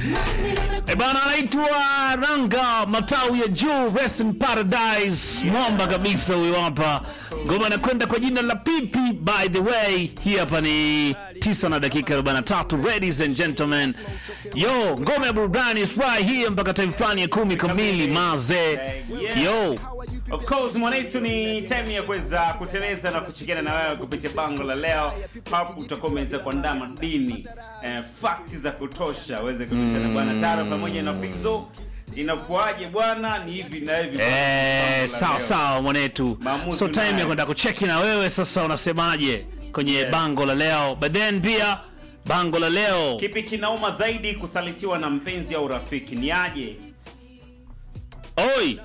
E bana, anaitwa Ranga Matawi ya Juu, Rest in Paradise, mwamba kabisa huyo hapa. Ngoma inakwenda kwa jina la Pipi. By the way, hii hapa ni 9 na dakika 43, ladies and gentlemen. Yo, ngoma ya burudani fry hii mpaka time fulani ya kumi kamili maze. Yo, Of course mwanetu, ni time ya kuweza kuteleza na kuchikiana na wewe kupitia bango la leo. Hapo utakuwa umeweza kuandaa madini eh, fakti za kutosha uweze kutuchana bwana Taro pamoja na Fizo. Inakuaje bwana? Ni hivi na hivi. Bango eh, la sawa leo. sawa mwanetu. Maamuzi So time unayo. ya kwenda kucheki na wewe sasa, unasemaje kwenye Yes. bango la leo? But then pia bango la leo Kipi kinauma zaidi, kusalitiwa na mpenzi au rafiki? Ni aje? Oi.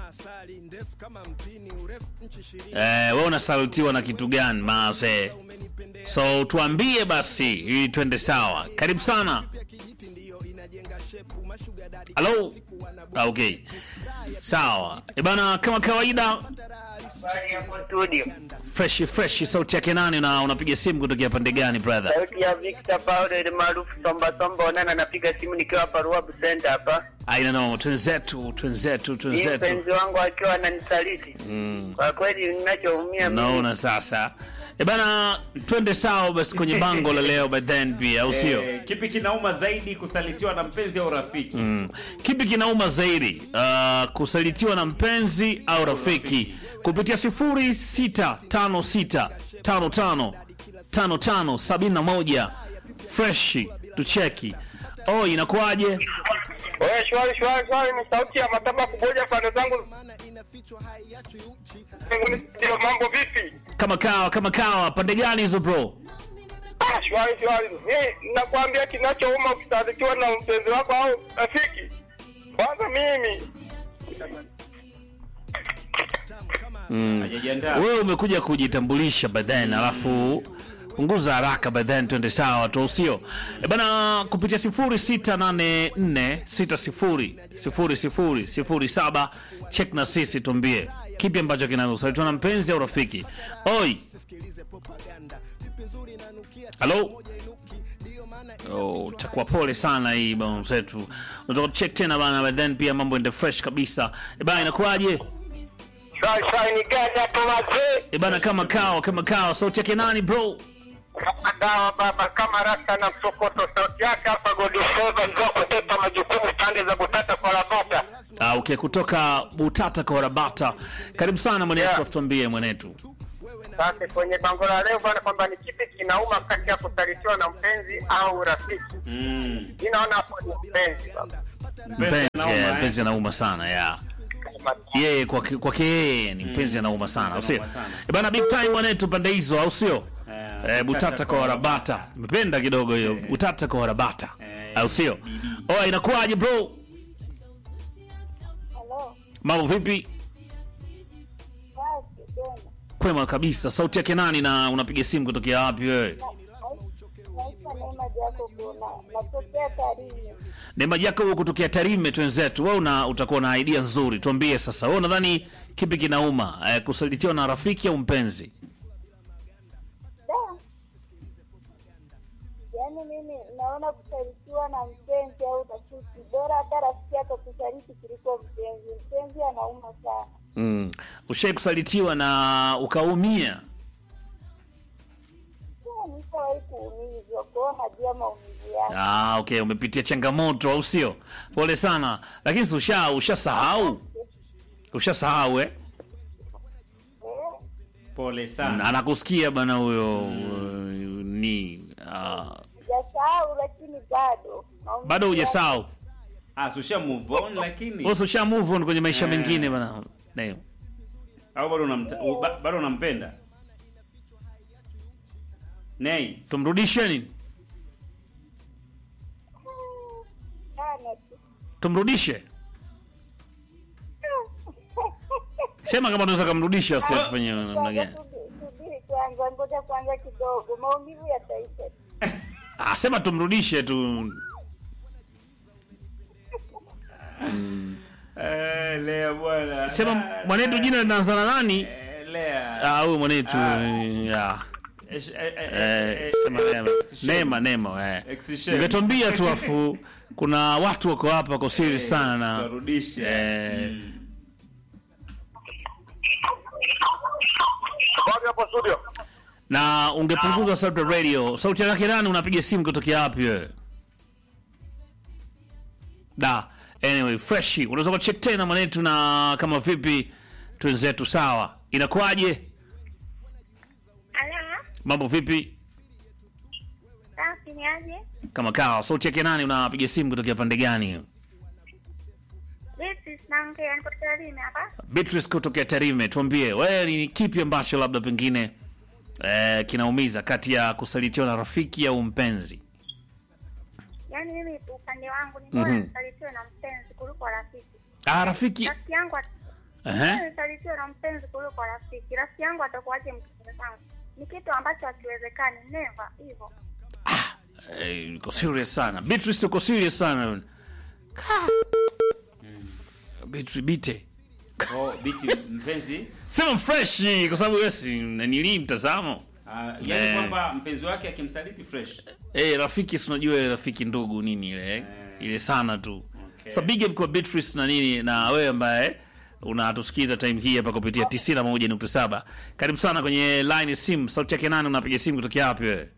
Eh, wewe unasalutiwa na kitu gani maze? So tuambie basi ili twende sawa. Karibu sana. Halo. Ah, okay. Sawa. E bana, kama kawaida studio fresh fresh sauti yake nani na unapiga simu kutokea pande gani brother? sauti ya Victor Paulo ile maarufu Somba Somba Onana, napiga simu nikiwa hapa Ruabu Center hapa. Aina no, twenzetu, twenzetu, Hii twenzetu. mpenzi wangu akiwa ananisaliti kwa kweli, ninachoumia mimi Naona sasa. E bana, twende sawa basi kwenye bango la leo but then pia au sio? Eh, kipi kinauma zaidi, kusalitiwa na mpenzi au rafiki? Mm. Kipi kinauma zaidi uh, kusalitiwa na mpenzi au rafiki kupitia 0656555571 fresh tucheki. Oh, inakuwaje? Wewe shwari shwari shwari, ni sauti ya mataba kuboja pande zangu. Ndio mambo vipi? Kama kawa kama kawa, pande gani hizo bro? Ah, shwari shwari. Mimi nakwambia kinachouma ukisalitiwa na mpenzi wako au rafiki. Kwanza mimi Hajajiandaa. Wewe umekuja kujitambulisha baadaye alafu punguza haraka baadaye twende sawa tu sio? E bana kupitia 0684600007 check na sisi tuambie kipi ambacho kinasalitiwa na mpenzi au rafiki. Oi. Halo. Oh, takuwa pole sana hii bwana zetu. Unataka check tena bana but then pia mambo ende fresh kabisa. E bana inakuwaje? shwari shwari, ni gani hapo mazee? E bana kama kawa kama kawa sauti yake nani bro? Kama dawa baba, kama rasta na msokoto, sauti yake hapa Godiseva ndio kutepa majukumu pande za Butata kwa Rabata. Ah, okay, kutoka Butata kwa Rabata. Karibu sana mwanetu, Yeah. tuambie mwanetu. Sasa kwenye bango la leo bwana, kwamba ni kipi kinauma kati ya kusalitiwa na mpenzi au rafiki? Mm. Mimi naona hapo ni mpenzi baba. Mpenzi, anauma, yeah, eh. mpenzi anauma sana yeah. Kama- Yeye kwake kwake yeye ni mpenzi anauma sana, au sio? anauma sana. E bana big time mwanetu pande hizo, au sio? Eh, Eh, Butata kwa Rabata. Nimependa kidogo hiyo. Butata kwa Rabata. Au sio? Oh, inakuwaje bro? Halo, Mambo vipi? basi tena. Kwema kabisa. Sauti yake nani na unapiga simu kutokea wapi wewe? Naitwa Neema Jacob na natokea Tarime. Neema yako wewe kutokea Tarime twenzetu. Wewe una utakuwa na idea nzuri. Tuambie sasa. Wewe unadhani kipi kinauma? Eh, kusalitiwa na rafiki au mpenzi? Da. Yaani mimi naona kusalitiwa na mpenzi au rafiki, bora hata rafiki atakusaliti kuliko mpenzi. Mpenzi anauma sana. Mm. Ushai kusalitiwa na ukaumia? Sasa nishawahi kuumizwa, kwa hiyo najua maumivu yake. Ah, okay, umepitia changamoto au sio? Pole sana. Lakini si usha ushasahau. Ushasahau eh? Eh, Pole Na sana. anakusikia bana huyo uh, ni ah, Sijasahau lakini bado maumivu bado yake- hujasahau. Ah, so usha move on lakini Wewe usha move on kwenye maisha Eh. mengine bana. Ndio. au bado unamta, u- ba- bado unampenda? Nei, Tumrudishe nini? sana tu. Tumrudishe. Sema kama unaweza kumrudisha sio tufanye namna Kwanza gani? subi- subiri kwanza, ngoja kwanza kidogo, maumivu yataisha. Ah, sema tumrudishe tu. eh, Lea bwana. Sema mwanetu jina linaanza na nani? Eh, Lea. Ah, huyu mwanetu Ah. ya. Eh, eh, eh, Eh, eh, sema eh, Neema. excision. Neema, Neema, eh. Excision. Ningetuambia tu afu kuna watu wako hapa wako serious Eh, sana na tutarudisha. eh, Mm. Habari hapo studio. na ungepunguza sauti ya radio. Sauti yake nani? Unapiga simu kutokea wapi wewe? Da, anyway, fresh. Unaweza kucheck tena manetu na kama vipi twenzetu sawa. Inakuwaje? Ala, Mambo vipi? safi ni aje? Kama kawa. Sauti yake nani? Unapiga simu kutokea pande gani? Beatrice naongea, niko Tarime hapa. Beatrice kutokea Tarime, tuambie wewe ni kipi ambacho labda pengine eh, kinaumiza kati ya kusalitiwa na rafiki au mpenzi? Yaani mimi upande wangu ni bora Mhm. nisalitiwe na mpenzi kuliko rafiki. Ah, rafiki Rafiki yangu at- Ehe. Mimi nisalitiwe na mpenzi kuliko rafiki. Rafiki yangu atakuwaje mpenzi wangu? Ni kitu ambacho hakiwezekani, never hivyo. Eh, uko serious sana. Beatrice uko serious sana. Ka. Beatrice bite. Oh, biti mpenzi Sema fresh kwa sababu wewe si nanili mtazamo. ah, yani Eh. kwamba mpenzi wake akimsaliti fresh Eh, rafiki si unajua rafiki ndugu nini ile eh? ile sana tu. Okay. So big up kwa Beatrice na nini na wewe ambaye unatusikiza time hii hapa kupitia 91.7. Karibu sana kwenye line ya simu. Sauti yake nani unapiga simu kutokea wapi wewe?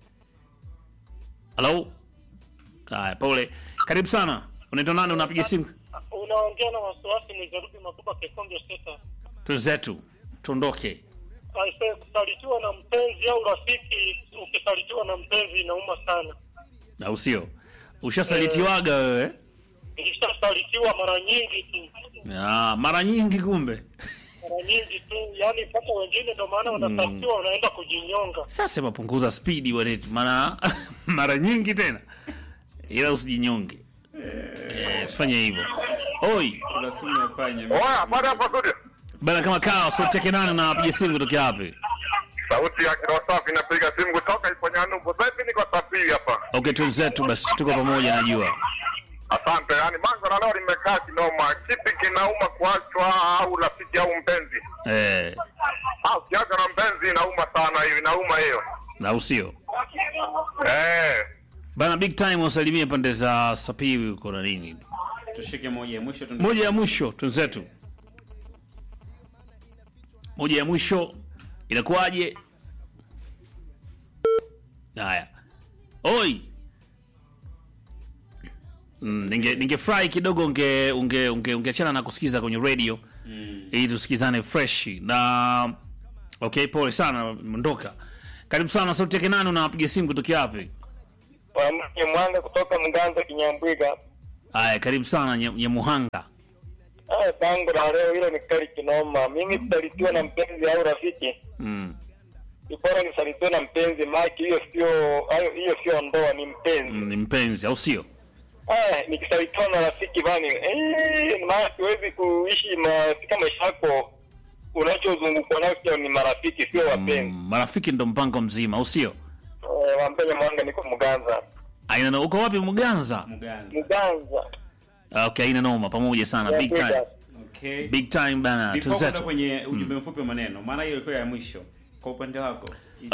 Hello? Haya, pole. Karibu sana. Unaitwa nani unapiga simu? unaongea na wasiwasi mwizarubi makubwa kekonge seta Twenzetu. Tuondoke. aise kusalitiwa na mpenzi au rafiki ukisalitiwa na mpenzi inauma sana Au sio? Ushasalitiwaga wewe? nilishasalitiwa mara nyingi tu Ah, mara nyingi kumbe. mara nyingi tu yani mpaka wengine ndo maana wanasalitiwa wanaenda kujinyonga Sasa sema punguza spidi wanetu, maana mara nyingi tena, ila usijinyonge. Eh, usifanye hivyo. Oi kuna sumu ya panya Oya, habari hapo studio. bana, kama kawa sauti yake nani, unapiga simu kutokea wapi? Sauti ya kiroho safi inapiga simu kutoka Iponyanubu. Sasa hivi niko Sapiri hapa. Okay, twenzetu basi, tuko pamoja, najua Asante. Yaani bango la leo limekaa kinoma. Kipi kinauma kuachwa au rafiki au mpenzi? eh, Ah, ukiacha na mpenzi inauma sana hiyo, inauma hiyo. na usio Eh. bana, big time wasalimie pande za Sapiri huko na nini. tushike moja ya mwisho tu Moja ya mwisho twenzetu, moja ya mwisho inakuwaje? Haya, oi Mm, ninge ningefurahi kidogo unge unge unge ungeachana na kusikiza kwenye radio Mm. ili tusikizane fresh na okay, pole sana, ondoka. Karibu sana, sauti yake nani? Unapiga simu kutokea wapi? Wamke Mwanga kutoka Mganza Kinyambwiga. Haya, karibu sana Nye- Nyemuhanga. Haya, bango la leo hilo ni kali kinoma. Mimi kusalitiwa na mpenzi au rafiki, Mm. ni bora nisalitiwe na mpenzi, maki hiyo sio hayo, hiyo sio ndoa, ni mpenzi. Mm, ni mpenzi au sio? Ah, nikisalitiwa na rafiki bani, eh, maana siwezi kuishi katika maisha yako unachozungukwa nacho ni marafiki, sio wapenzi. Mm, marafiki ndo mpango mzima au sio? Eh, Wambele Mwanga, niko Mganza. Aina uko wapi Mganza? Mganza. Mganza. Ah, Okay, aina noma pamoja sana. Big time. Okay. Big time bana. Before kwenda Tunzetu. kwenye ujumbe mfupi wa maneno, maana hiyo ilikuwa ya mwisho. Kwa upande wako.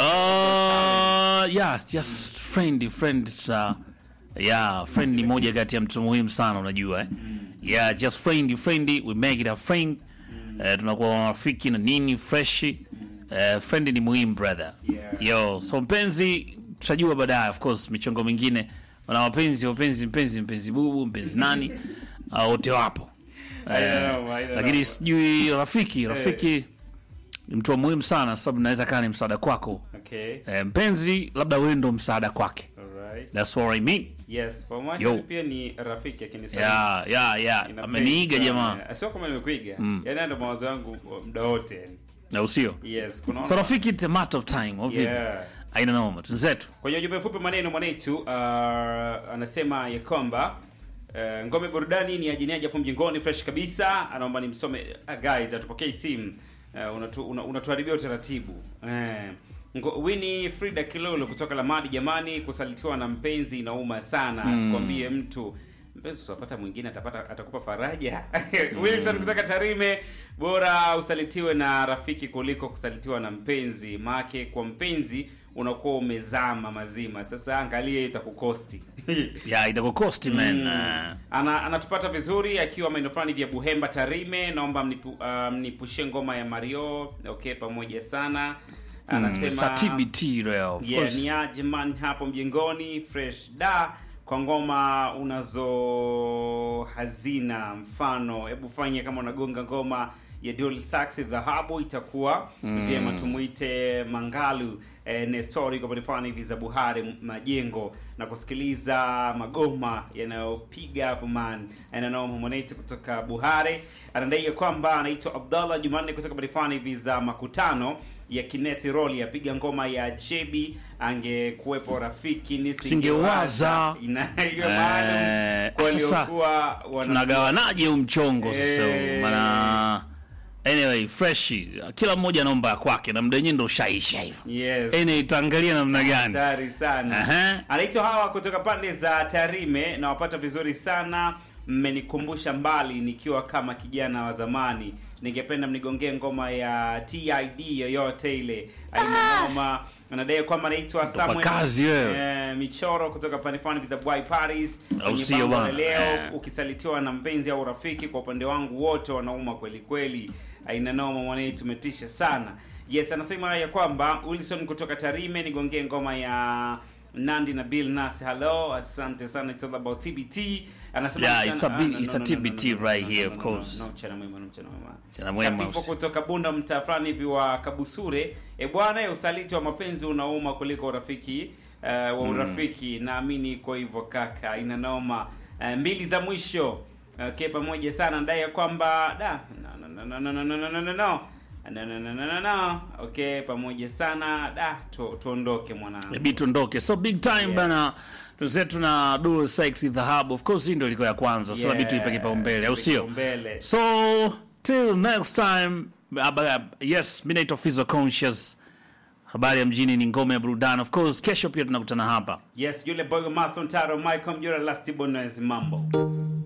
Uh, yeah, just friend friend uh, yeah, friend ni moja kati ya mtu muhimu sana unajua eh? Yeah, just friend friend we make it a friend. Eh, tunakuwa marafiki na nini fresh. Eh, friend ni muhimu brother. Yeah. Yo, so mpenzi tutajua baadaye of course michongo mingine. Wana wapenzi, wapenzi, mpenzi, mpenzi bubu, mpenzi nani? Ah, wote wapo. I Eh, don't know, I don't lakini know. sijui rafiki, rafiki ni mtu wa muhimu sana sababu naweza kaa ni msaada kwako. Okay. Eh, mpenzi labda wewe ndo msaada kwake Alright. thats what I mean Yes, for my Yo. pia ni rafiki akinisaidia. yeah, yeah, yeah. Ina ameniiga pain jamaa sana. Sio kama nimekuiga. Yaani ndio mawazo yangu muda wote. yani. na usio Yes, kuna so rafiki it's a matter of time of Yeah. aina noma tunzetu Kwenye ujumbe mfupi maneno mwanetu uh, anasema ya kwamba uh, ngome burudani ni ajini hapo mjingoni fresh kabisa. Anaomba nimsome uh, guys atupokee simu. Uh, unatu, una, unatuharibia utaratibu. Eh. Uh, Winnie Frida Kilolo kutoka Lamadi jamani kusalitiwa na mpenzi inauma sana. Mm. Sikwambie mtu mpenzi utapata mwingine atapata atakupa faraja. Wilson kutoka Tarime bora usalitiwe na rafiki kuliko kusalitiwa na mpenzi. Maake kwa mpenzi unakuwa umezama mazima sasa angalia itakukosti ya itakukosti man Ah. ana anatupata vizuri akiwa maeneo fulani vya Buhemba Tarime. Naomba mnipu, uh, mnipushie ngoma ya Mario. Okay, pamoja sana. Anasema Sa TBT leo of yeah, course. ni aje man hapo mjengoni fresh da kwa ngoma unazo hazina mfano, hebu fanye kama unagonga ngoma ya Dual Sax dhahabu itakuwa vyema tumuite Mangalu eh, Nestori kwa mfano hivi za Buhari m- majengo na kusikiliza magoma yanayopiga hapo man ananao mwanetu kutoka Buhari anadai ya kwamba anaitwa Abdallah Jumanne kutoka mfano hivi za makutano ya Kinesi Roli apiga ngoma ya Chebi angekuwepo rafiki nisingewaza Singewaza. ina hiyo maana Eh, kwa sasa, waliokuwa wana tunagawanaje huu mchongo sasa huu? Eh. maana anyway fresh kila mmoja anaomba ya kwake na muda wenyewe ndo ushaisha hivyo yes anyway itaangalia namna gani hatari sana Aha. anaitwa hawa kutoka pande za Tarime na wapata vizuri sana mmenikumbusha mbali nikiwa kama kijana wa zamani ningependa mnigongee ngoma ya TID yoyote ile aina ngoma anadai kwamba anaitwa kwa Samuel kazi wewe. eh, michoro kutoka pande fulani za Boy Paris Au Kwenye sio bango la bwana? leo Eh. ukisalitiwa na mpenzi au rafiki kwa upande wangu wote wanauma kweli kweli aina noma mwanai tumetisha sana yes anasema ya kwamba wilson kutoka tarime nigongee ngoma ya nandi na bill nas hello asante sana it's all about tbt anasema Yeah, mchana- it's a ah, big- no, it's no, a no, TBT no, no, no, right no, here, no, of no, course. no, no, mchana mwema no, mchana mwema Mchana mwema, Kapipo usi- kutoka bunda mtaa fulani hivi wa kabusure e bwana usaliti wa mapenzi unauma kuliko urafiki uh, wa urafiki naamini iko hivyo kaka ina noma uh, mbili za mwisho okay, pamoja sana ndai ya kwamba da no, no, no, no, no, no, no, no, no, no. No, no, no, no, no, no. okay pamoja sana da tu, tuondoke mwanangu Maybe tuondoke so big time Yes. bana tuzetu na dual sex dhahabu of course hii ndio ilikuwa ya kwanza so Yeah, inabidi tuipe kipaumbele au sio kipaumbele. so till next time aba- yes mi naitwa Fizo conscious habari ya mjini ni ngome ya burudani of course kesho pia tunakutana hapa yes yule boy master taro michael mjura last bonus mambo